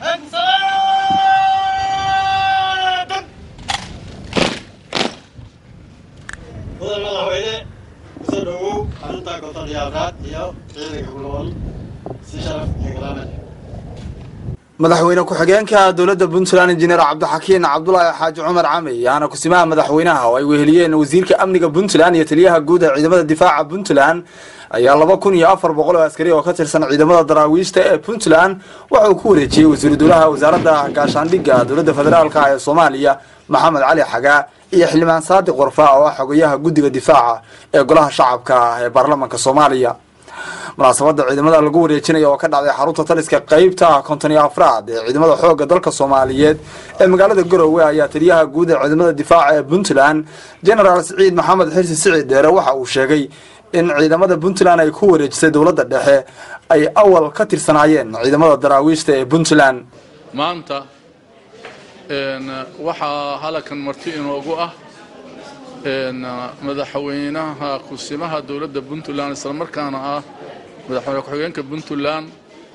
mudan madaxweyne kusoo dhowow xarunta konton iyo afraad iyo ciidanka kulawal si sharaf iyo karaamad madaxweyne ku-xigeenka dowladda puntland injineer cabdixakiin cabdulaahi xaaji cumar cami yaana kusimaha madaxweynaha oo ay weheliyeen wasiirka amniga puntland iyo taliyaha guud ee ciidamada difaaca puntland ayaa laba kun iyo afar boqol oo askari oo ka tirsan ciidamada daraawiishta ee puntland waxa uu ku wareejiyey wasiiru dowlaha wasaaradda gaashaandhigga dowladda federaalka ee soomaaliya maxamed cali xagaa iyo xildhibaan saadiq warfa oo ah xogayaha guddiga difaaca ee golaha shacabka ee baarlamanka soomaaliya munaasabada ciidamada lagu wareejinaya oo ka dhacday xarunta taliska qeybta konton iyo afraad ee ciidamada xoogga dalka soomaaliyeed ee magaalada garowe ayaa taliyaha guud ee ciidamada difaaca ee puntland genaraal siciid maxamed xirsi siciid dheere waxa uu sheegay in ciidamada puntland ay ku wareejisay dowladda dhexe ay awal ka tirsanaayeen ciidamada daraawiishta ee puntland maanta waxaa halakan marti inoogu ah madaxweynaha kusimaha dowladda puntland islamarkaana ah madaxweyne ku-xigeenka puntland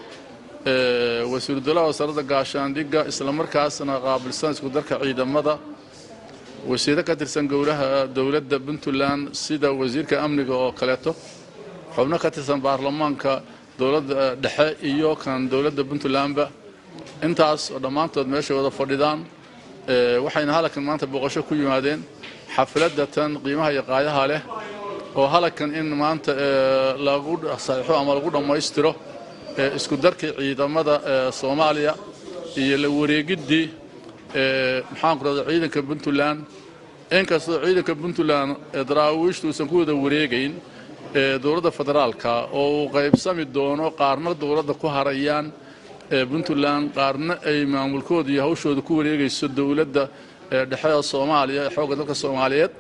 wasiiru dowlaha wasaaradda gaashaandhigga islamarkaasna qaabilsan isku darka ciidamada wasiiro ka tirsan gowlaha dowladda puntland sida wasiirka amniga oo kaleeto xubno ka tirsan baarlamaanka dowladda dhexe iyo kan dowladda puntlandba intaas oo dhammaantood meeshay wada fadhidaan waxayna halakan maanta booqasho ku yimaadeen xafladda tan qiimaha iyo qaayaha leh oo halakan in maanta lagu saxiixo ama lagu dhammaystiro isku darkii ciidamada soomaaliya iyo la wareegiddii maxaanku rahda ciidanka puntland inkastoo ciidanka puntland daraawiishtu uusan ku wada wareegayn dowladda federaalka oo uu qaybsami doono qaarna dowladda ku harayaan puntland qaarna ay maamulkooda iyo hawshooda ku wareegayso dowladda dhexeda soomaaliya ee xoogga dalka soomaaliyeed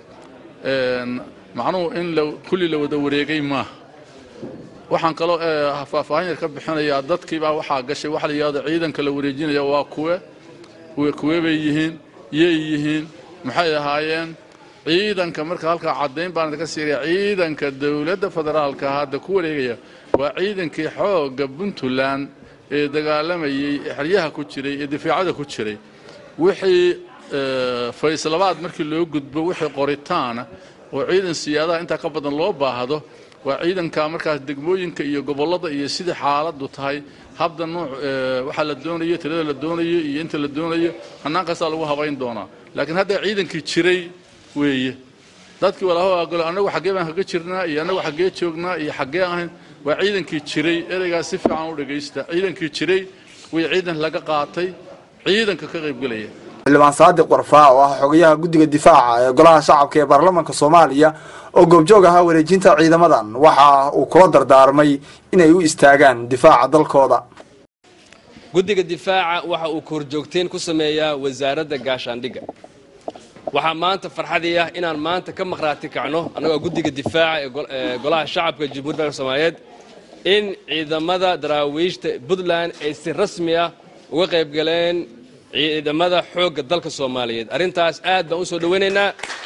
macnuhu in kulli la wada wareegay maaha waxaan kaloo faahfaahin yar ka bixinayaa dadkiibaa waxaa gashay waxa la yidhahdo ciidanka la wareejinaya waa kuwe kuwe bay yihiin yay yihiin maxay ahaayeen ciidanka marka halkaa caddayn baan idinka siiraya ciidanka dowladda federaalka hadda ku wareegaya waa ciidankii xoogga puntland ee dagaalamayey xeryaha ku jiray ee difaacada ku jiray wixii fayslabaad markii loo gudbo wixii qoritaana oo ciidan siyaadaha intaa ka badan loo baahdo waa ciidanka markaas degmooyinka iyo gobollada iyo sidai xaaladdu tahay habda nuuc waxaa la doonayo tirada la doonayo iyo inta la doonayo hannaan kastaa lagu habayn doonaa laakiin hadda ciidankii jiray weeye dadkii walaaho agolo annagu xaggee baan kaga jirnaa iyo annagu xaggee joognaa iyo xaggee ahayn waa ciidankii jiray ereygaas si fiican u dhegaysta ciidankii jiray way ciidan laga qaatay ciidanka ka qaybgelaya xildhibaan saadiq warfaa oo ah xogayaha guddiga difaaca ee golaha shacabka ee baarlamanka soomaaliya oo goobjoog ahaa wareejinta ciidamadan waxa uu kula dardaarmay inay u istaagaan difaaca dalkooda guddiga difaaca waxa uu korjoogteen ku sameeyaa wasaaradda gaashaandhigga waxaa maanta farxadii ah inaan maanta ka maqhraati kacno annagoo guddiga difaaca ee golaha shacabka jamhuuiyadda dalka soomaaliyeed in ciidamada daraawiishta puntland ay si rasmi ah uga qayb galeen ciidamada xoogga dalka soomaaliyeed arrintaas aad baan u soo dhowaynaynaa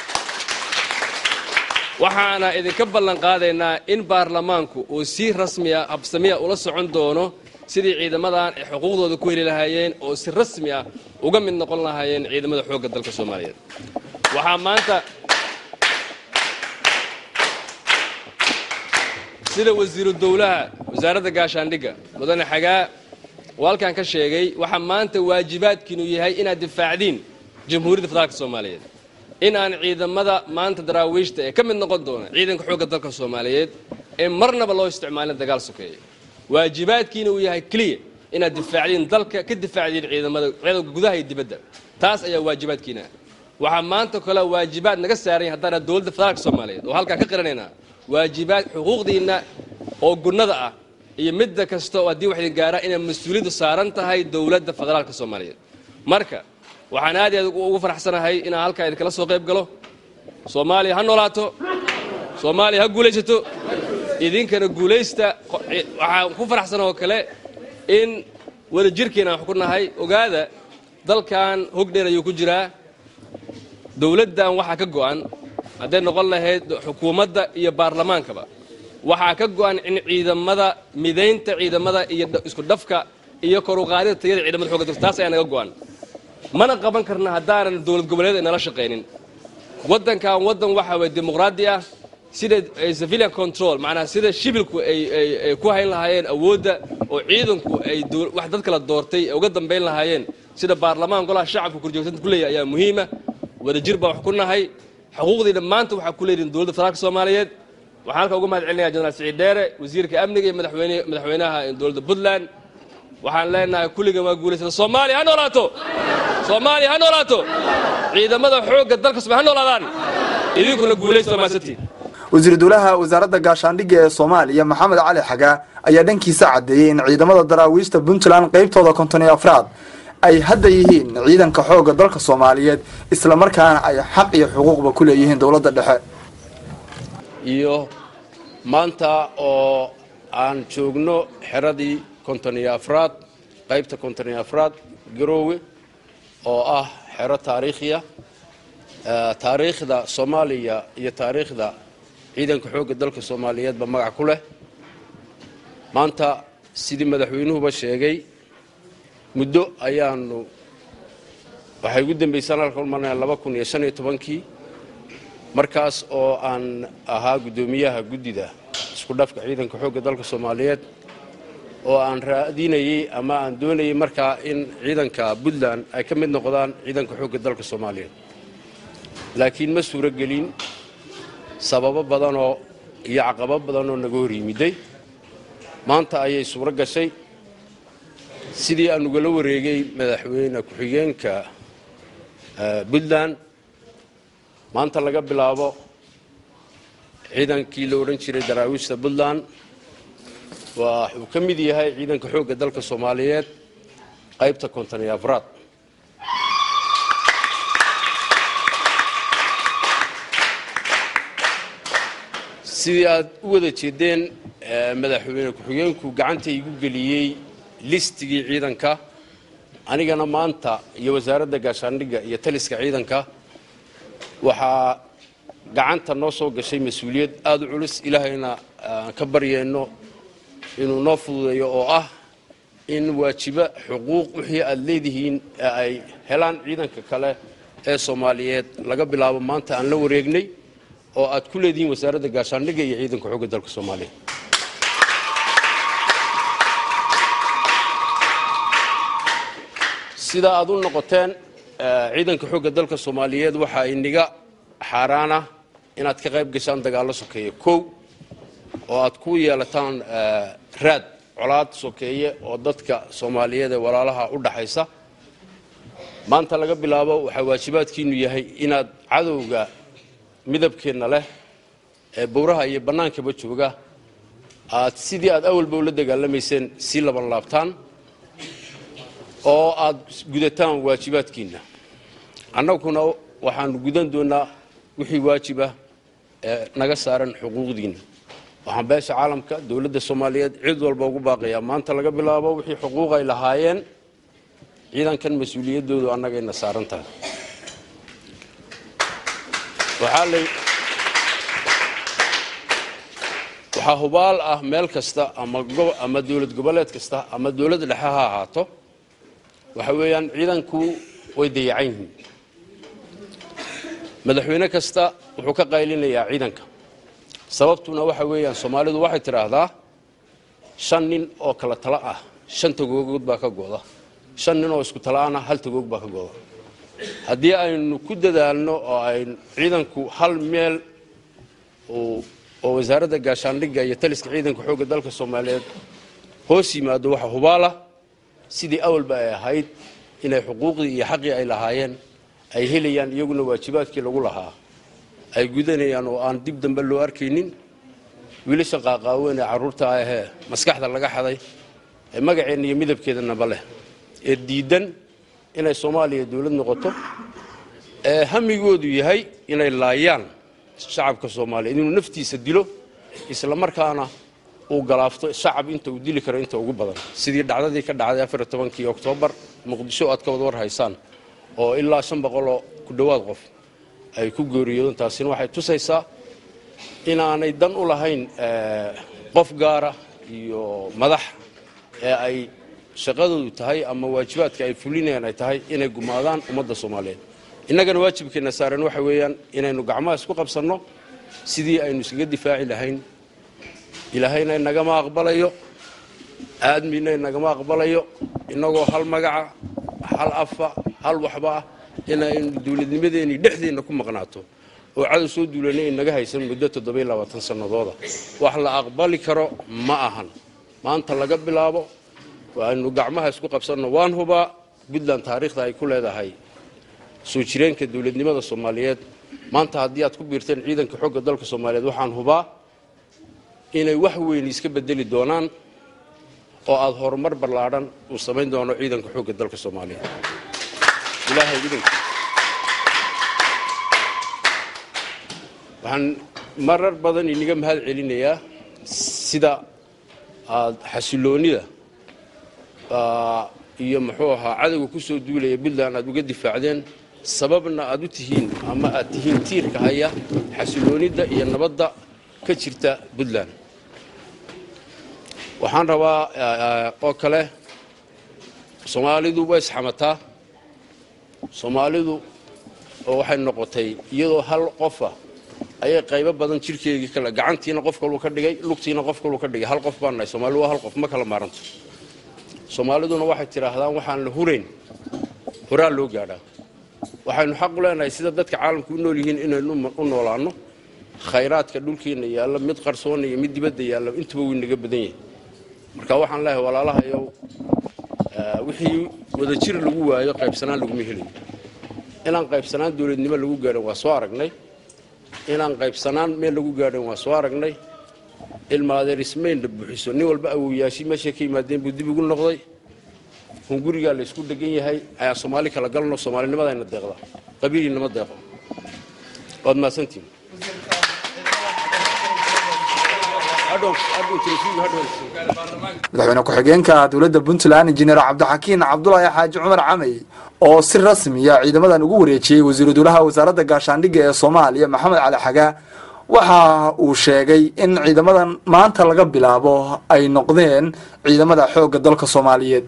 waxaana idinka ballan qaadaynaa in baarlamaanku uu si rasmiya habsamiya ula socon doono sidii ciidamadan ay xuquuqdooda ku heli lahaayeen oo si rasmi ah uga mid noqon lahaayeen ciidamada xoogga dalka soomaaliyeed waxaa maanta sida wasiiru dowlaha wasaaradda gaashaandhigga mudane xagaa oo halkan ka sheegay waxaa maanta waajibaadkiinu yahay inaad difaacdiin jamhuuriyadda federaalka soomaaliyeed in aan ciidamada maanta daraawiishta ee ka mid noqon doona ciidanka xoogga dalka soomaaliyeed ee marnaba loo isticmaalin dagaal sokeeye waajibaadkiina uu yahay keliya inaad difaacdiin dalka ka difaacdiin ciidamada ciidanka gudaha iyo dibadda taas ayaa waajibaadkiina waxaa maanta kale waajibaad naga saaran yahay haddana dowladda federaalka soomaaliyeed oo halkaan ka qiranaynaa waajibaad xuquuqdiinna oo gunnada ah iyo midda kasta oo haddii wax idin gaaraa inay mas-uuliyaddu saaran tahay dowladda federaalka soomaaliyeed marka waxaan aad iyo aad ugu faraxsanahay inaan halkaa idinkala soo qayb galo soomaaliya ha noolaato soomaaliya ha guulaysato idinkana guulaysta waxaan ku faraxsan oo kale in wada jirkiina aan ku nahay ogaada dalkan hog dheer ayuu ku jiraa dowladdan waxaa ka go'an hadday noqon lahayd xukuumadda iyo baarlamaankaba waxaa ka go'an in ciidamada midaynta ciidamada iyo isku dhafka iyo kor u qaadida tayada ciidamada xoogga dalka taas ayaa naga go'an mana qaban karna haddaanan dowlad goboleed inala shaqaynin waddankan waddan waxa weye dimuqraadi ah sida civilian control macnaha sida shibilku ay ay ku hayn lahaayeen awoodda oo ciidanku ay wax dad kala doortay uga dambayn lahaayeen sida baarlamaan golaha shacabka korjoogtanta ku leeyahay ayaa muhiima wadajir baa wax ku nahay xuquuqdiina maanta waxaa ku leeyihin dowladda federaalka soomaaliyeed waxaan halka uga mahad celinaya jenaraal siciid dheere wasiirka amniga iyo madaxweyne madaxweynaha dowladda puntland waxaan leenahay kulligan waa guulaysata soomaaliya ha noolaato soomaaliya ha noolaato ciidamada xoogga dalka soomaaliya ha noolaadaan idinkuna guulaysta maasantiin wasiir dowlaha wasaaradda gaashaandhigga ee soomaaliya maxamed cali xagaa ayaa dhankiisa caddeeyey in ciidamada daraawiishta puntland qaybtooda konton iyo afraad ay hadda yihiin ciidanka xoogga dalka soomaaliyeed islamarkaana ay xaq iyo xuquuqba ku leeyihiin dowladda dhexe iyo maanta oo aan joogno xeradii konton iyo afraad qaybta konton iyo afraad garoowe oo ah xero taariikhiya taariikhda soomaaliya iyo taariikhda ciidanka xoogga dalka soomaaliyeedba magac ku leh maanta sidii madaxweynuhuba sheegay muddo ayaanu waxay ugu dambaysaan halka ulmarnaya laba kun iyo shan iyo tobankii markaas oo aan ahaa guddoomiyaha guddida isku dhafka ciidanka xoogga dalka soomaaliyeed oo aan raadinayey ama aan doonayey markaa in ciidanka puntland ay ka mid noqdaan ciidanka xoogga dalka soomaaliyeed laakiin ma suuro gelin sababo badanoo iyo caqabo badanoo naga hor yimiday maanta ayay suuro gashay sidii aan ugala wareegay madaxweyne ku-xigeenka puntland maanta laga bilaabo ciidankii la odhan jiray daraawiishta puntland wuxuu ka mid yahay ciidanka xoogga dalka soomaaliyeed qaybta konton iyo afraad sidii aad u wada jeedeen madaxweyne ku-xigeenku gacanta igu geliyey listigii ciidanka anigana maanta iyo wasaaradda gaashaandhigga iyo taliska ciidanka waxaa gacanta noo soo gashay mas-uuliyad aada u culus ilaahayna aan ka baryeenno inuu noo fududeeyo oo ah in waajibo xuquuq wixii aad leedihiin ee ay helaan ciidanka kale ee soomaaliyeed laga bilaabo maanta aan la wareegnay oo aad ku leedihiin wasaaradda gaashaandhigga iyo ciidanka xoogga dalka soomaaliyeed sida aad u noqoteen ciidanka xoogga dalka soomaaliyeed waxaa iniga xaaraana inaad ka qayb gashaan dagaallo sokeeye kow oo aad ku yeelataan raad colaad sokeeye oo dadka soomaaliyeed ee walaalaha u dhaxaysa maanta laga bilaabo waxaa waajibaadkiinu yahay inaad cadowga midabkeenna leh ee bowraha iyo bannaankaba jooga aad sidii aad awalba ula dagaalamayseen sii laban laabtaan oo aad gudataan waajibaadkiinna annaguna waxaanu gudan doonaa wixii waajibah ee naga saaran xuquuqdiinna waxaan beesha caalamka dowladda soomaaliyeed cid walba ugu baaqayaa maanta laga bilaabo wixii xuquuq ay lahaayeen ciidankan mas-uuliyaddoodu annagayna saaran tahay waxaa hubaal ah meel kasta ama dowlad goboleed kasta ama dowlad dhexe ha ahaato waxa weeyaan ciidanku way dayacan yihiin madaxweyne kasta wuxuu ka qaylinayaa ciidanka sababtuna waxa weeyaan soomaalidu waxay tidhaahdaa shan nin oo kala talo ah shan tagoogood baa ka go'da shan nin oo isku tala'ana hal tagoog baa ka go'da haddii aynu ku dadaalno oo aynu ciidanku hal meel oo wasaaradda gaashaandhigga iyo taliska ciidanka xoogga dalka soomaaliyeed hoos yimaado waxa hubaala sidii awalba ay ahayd inay xuquuqdii iyo xaqii ay lahaayeen ay helayaan iyaguna waajibaadkii lagu lahaa ay gudanayaan oo aan dib dambe loo arkaynin wiilasha qaaqaaweyn ee carruurta ahee maskaxda laga xaday ee magaceenna iyo midabkeedanaba leh ee diidan inay soomaaliya dowlad noqoto ee hamigoodu yahay inay laayaan shacabka soomaaliyeed inuu naftiisa dilo isla markaana uu galaafto shacab inta uu dili karo inta ugu badan sidii dhacdadii ka dhacday afariy tobankii oktoobar muqdisho aad ka wad war haysaan oo ilaa shan boqoloo ku dhowaad qof ay ku geeriyoodeen taasina waxay tusaysaa inaanay dan u lahayn qof gaara iyo madax ee ay shaqadoodu tahay ama waajibaadka ay fulinayaan ay tahay inay gumaadaan ummadda soomaaliyeed innagana waajibkeenna saaran waxa weeyaan inaynu gacmaha isku qabsanno sidii aynu iskaga difaaci lahayn ilaahayna inagama aqbalayo aadmiina inagama aqbalayo innagoo hal magaca hal afa hal waxba ah inaynu dowladnimadeenii dhexdeenna ku maqnaato oo cadow soo duulana inaga haysan muddo toddobiyo labaatan sannadooda wax la aqbali karo ma ahan maanta laga bilaabo waaynu gacmaha isku qabsanno waan hubaa puntland taariikhda ay ku leedahay soo jireenka dowladnimada soomaaliyeed maanta haddii aad ku biirteen ciidanka xogga dalka soomaaliyeed waxaan hubaa inay wax weyn iska bedeli doonaan oo aada horumar ballaadhan uu samayn doono ciidanka xoogga dalka soomaaliyeed ilaahay idinkii waxaan marar badan iniga mahad celinayaa sida aad xasiloonida iyo muxuu ahaa cadowga ku soo duulaya puntland aad uga difaacdeen sababna aad u tihiin ama aad tihiin tiirka haya xasiloonida iyo nabadda ka jirta puntland waxaan rabaa oo kale soomaalidu way isxamataa soomaalidu oo waxay noqotay iyadoo hal qofa ayay qaybo badan jirkeegii kale gacantiina qof kaluu ka dhigay lugtiina qof kaluu ka dhigay hal qof baan nahay soomaalidu waa hal qof ma kala maaranto soomaaliduna waxay tidhaahdaan waxaan la hurayn horaa loo gaadhaa waxaynu xaq u leenahay sida dadka caalamka u nool yihiin inaynu u noolaanno khayraadka dhulkiina yaalla mid qarsoona iyo mid dibadda yaalla intuba wuu inaga badan yahay marka waxaan leeyahay walaalahayow wixii wadajir lagu waayo qaybsanaan laguma helayo inaan qaybsanaan dowladnimo lagu gaadhin waa soo aragnay inaan qaybsanaan meel lagu gaadhin waa soo aragnay ilmaadeer ismaynna buuxiso nin walba awowyaashii meeshay ka yimaadeen buu dib ugu noqday hungurigaa la isku dhegan yahay ayaa soomaali kala galno soomaalinimadayna deeqda qabiiliinama deeqo waad mahadsantihin madaxweyne ku-xigeenka dowladda puntland injineer cabdixakiin cabdulaahi xaaji cumar camey oo si rasmiya ciidamadan ugu wareejiyey wasiiru dowlaha wasaaradda gaashaandhigga ee soomaaliya maxamed cali xagaa waxa uu sheegay in ciidamadan maanta laga bilaabo ay noqdeen ciidamada xoogga dalka soomaaliyeed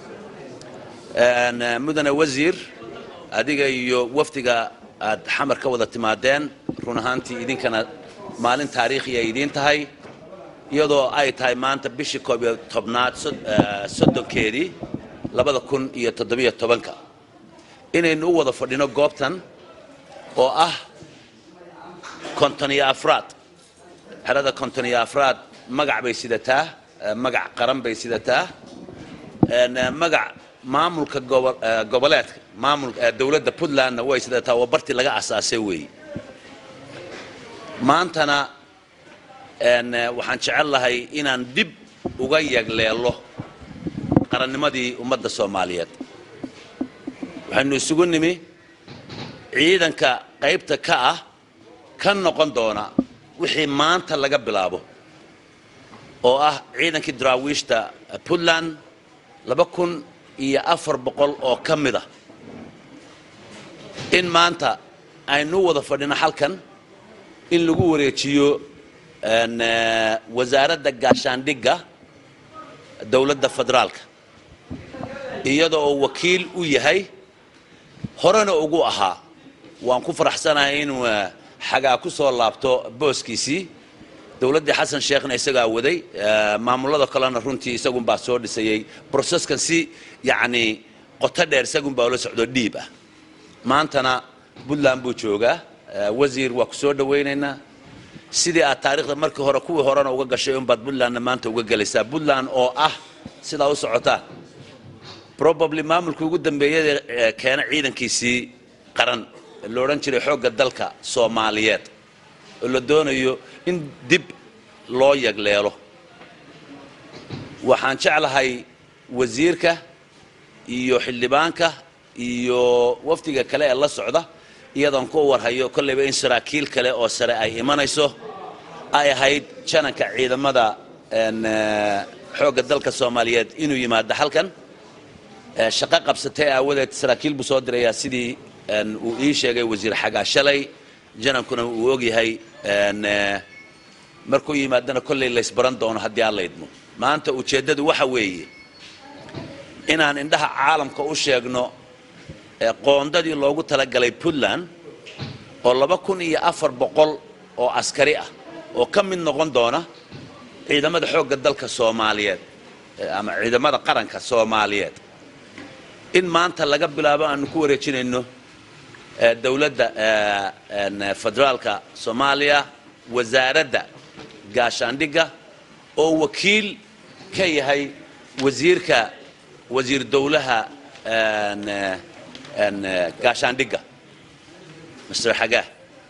mudane wasiir adiga iyo wafdiga aad xamar ka wada timaadeen run ahaantii idinkana maalin taariikhi ay idiin tahay iyadoo ay tahay maanta bishii koob iyo tobnaad soddonkeedii labada kun iyo toddobiyo tobanka inaynu u wada fadhino goobtan oo ah konton iyo afraad xerada konton iyo afraad magac bay sidataa magac qaran bay sidataa magac maamulka goboleedka maamul dowladda puntlandna way sidataa waa bartii laga asaasay weeye maantana waxaan jecel lahay inaan dib uga yagleelo qarannimadii ummadda soomaaliyeed waxaynu isugu nimi ciidanka qaybta ka ah ka noqon doona wixii maanta laga bilaabo oo ah ciidankii daraawiishta puntland laba kun iyo afar boqol oo ka mid a in maanta aynu wada fadhino halkan in lagu wareejiyo wasaaradda gaashaandhigga dowladda federaalka iyada oo wakiil u yahay horena ugu ahaa waan ku faraxsanahay inuu xagaa ku soo laabto booskiisii dowladdii xasan sheekhna isagaa waday maamulada kalena runtii isagunbaa soo dhisayey broseskan si yacni qoto dheer isagunbaa ula socdo dhiib ah maantana puntland buu joogaa wasiir waa ku soo dhawaynaynaa sidii aad taariikhda markii hore kuwii horena uga gashay unbaad puntlandna maanta uga gelaysaa puntland oo ah sidaa u socotaan probably maamulkii ugu dambeeyada keena ciidankiisii qaran la odhan jiray xoogga dalka soomaaliyeed oo la doonayo in dib loo yagleelo waxaan jeclahay wasiirka iyo xildhibaanka iyo wafdiga kale ee la socda iyadoon ku warhayo kollayba in saraakiil kale oo sare ay imanayso ay ahayd jananka ciidamada xoogga dalka soomaaliyeed inuu yimaado halkan shaqo qabsatay aawadeed saraakiil buu soo dirayaa sidii uu ii sheegay wasiir xagaa shalay janankuna uu ogyahay markuu yimaadana kollay laysbaran doono haddii aan la idmo maanta ujeeddadu waxa weeye inaan indhaha caalamka u sheegno ee qoondadii loogu talagalay puntland oo laba kun iyo afar boqol oo askari ah oo ka mid noqon doona ciidamada xoogga dalka soomaaliyeed eh, ama ciidamada qaranka soomaaliyeed in maanta laga bilaabo aanu ku wareejinayno eh, dowladda eh, en, eh, federaalka soomaaliya wasaaradda gaashaandhigga oo wakiil ka yahay wasiirka wasiir dowlaha en, eh, en, eh, gaashaandhigga mr xagaah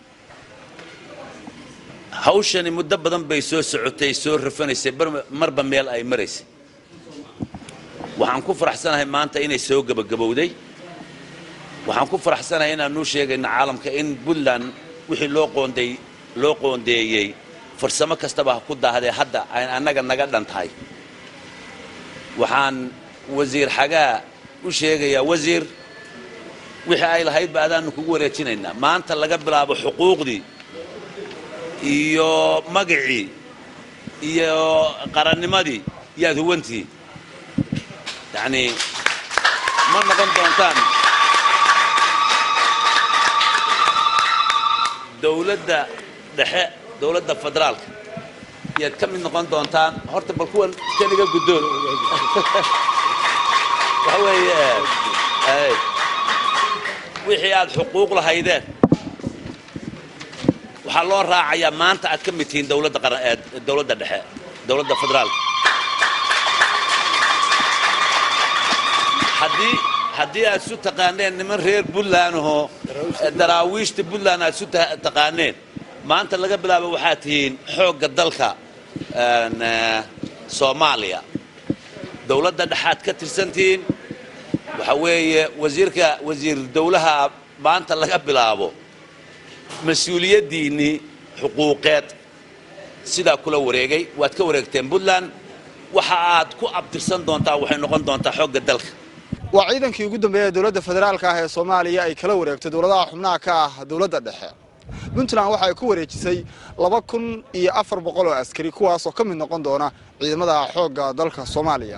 hawshani muddo badan bay soo socotay soo rafanaysay bar- marba meel ay maraysay waxaan ku faraxsanahay maanta inay soo gebagabowday waxaan ku faraxsanahay inaanu sheegayno caalamka in puntland wixii loo qoonday loo qoondeeyey farsamo kastaba ha ku daahdee hadda ay annaga naga dhan tahay waxaan wasiir xagaa u sheegayaa wasiir wixii ay lahayd ba adaanu kugu wareejinaynaa maanta laga bilaabo xuquuqdii iyo magacii iyo qarannimadii yaad huwantihiin yacni ma noqon doontaan dowladda dhexe dowladda federaalka yaad ka mid noqon doontaan horta bal kuwan kaniga guddoon waxa weeye ay wixii aad xuquuq lahaydeen waxaa loo raacayaa maanta aad ka mid tihiin dowladda qaran ee dowladda dhexe dowladda federaalka haddii haddii aad isu taqaaneen niman reer puntland ahoo eh, daraawiishta puntland aad isu ta- taqaaneen maanta laga bilaabo waxaad tihiin xoogga dalka en, eh, soomaaliya dowladda dhexaad ka tirsantihiin waxa weeye wasiirka wasiir dowlaha maanta laga bilaabo mas-uuliyaddiinnii xuquuqeed sidaa kula wareegay waad ka wareegteen puntland waxa aad ku abtirsan doontaa waxay noqon doontaa xoogga dalka waa ciidankii ugu dambeeyay ee dowladda federaalka ah ee soomaaliya ay kala wareegtay dowladaha xubnaha ka ah dowladda dhexe puntland waxa ay ku wareejisay laba kun iyo afar boqol oo askari kuwaas oo ka mid noqon doona ciidamada xoogga dalka soomaaliya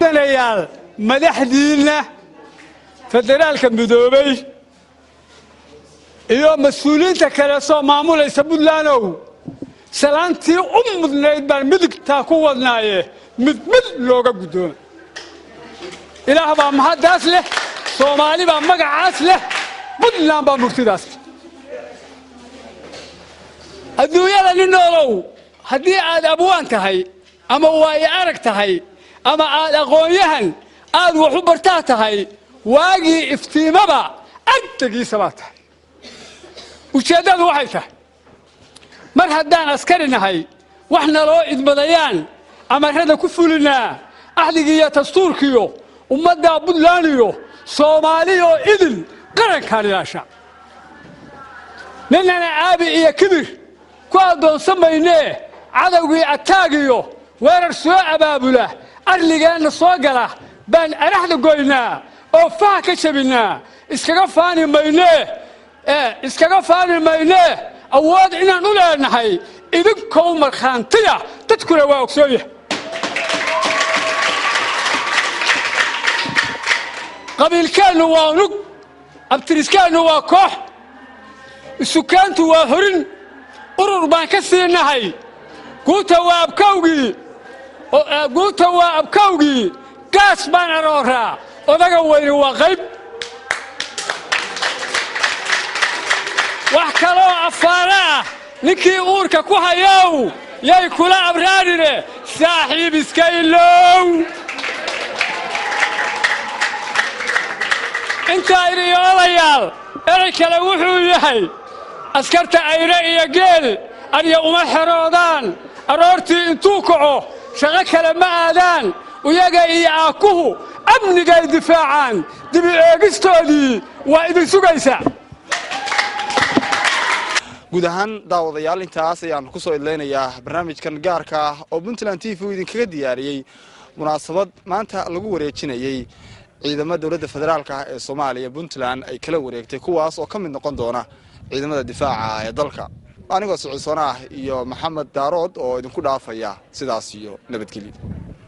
mudanayaal madaxdiinna federaalka midoobay iyo mas-uuliyiinta kale soo maamulaysa puntlandow salaantii u mudnayd baan midigtaa ku wadnaaye mid mid looga guddooma ilaah baa mahaddaas leh soomaali baa magacaas leh puntland baa murtidaas leh adduunyada nin noolow haddii aad abwaan tahay ama waayo arag tahay ama aad aqoon-yahan aad wax u bartaa tahay waagii iftiimaba agtegiisa baa tahay ujeeddadu waxay tahay mar haddaan askari nahay wax naloo idmadayaan amarrada ku fulinaa axdigiiyo dastuurkiyo ummaddaa puntland iyo soomaali oo idil qarankaan ilaasha ninnana aabi iyo kibir ku addoonsan maynee cadowgii ataagiyo weerar soo abaabula arligeenna soo gala baan araxda goynaa oo faha ka jabinnaa iskaga faani maynee iskaga faani maynee awood inaan u leenahay idinkou markhaantiya dadkuna waa ogsoonyah qabiilkeennu waa unug abtiriskeennu waa koox isukaantu waa horin urur baan ka sii nahay guuta waa abkawgii guuta waa abkawgii gaas baan arooraa odaga weyni waa qayb wax kaloo afaara ah ninkii uurka ku hayow yay kula abraarine saaxiib iska ilow intaa idhiyo odayaal erey kale wuxuu yahay askarta ayre iyo geel adya uma xeroodaan aroortii intuu kaco shaqo kale ma aadaan iyaga iyo aakuhu amnigay difaacaan dibi eegistoodii waa idin sugaysaa guud ahaan daawadayaal intaas ayaan ku soo idlaynayaa barnaamijkan gaarka ah oo puntland t v idinkaga diyaariyey munaasabad maanta lagu wareejinayey ciidamada dowladda federaalka ah ee soomaaliya puntland ay kala wareegtay kuwaas oo ka mid noqon doona ciidamada difaaca ee dalka anigoo siciisoona ah iyo maxamed daarood oo idinku dhaafaya sidaas iyo nabadgelyo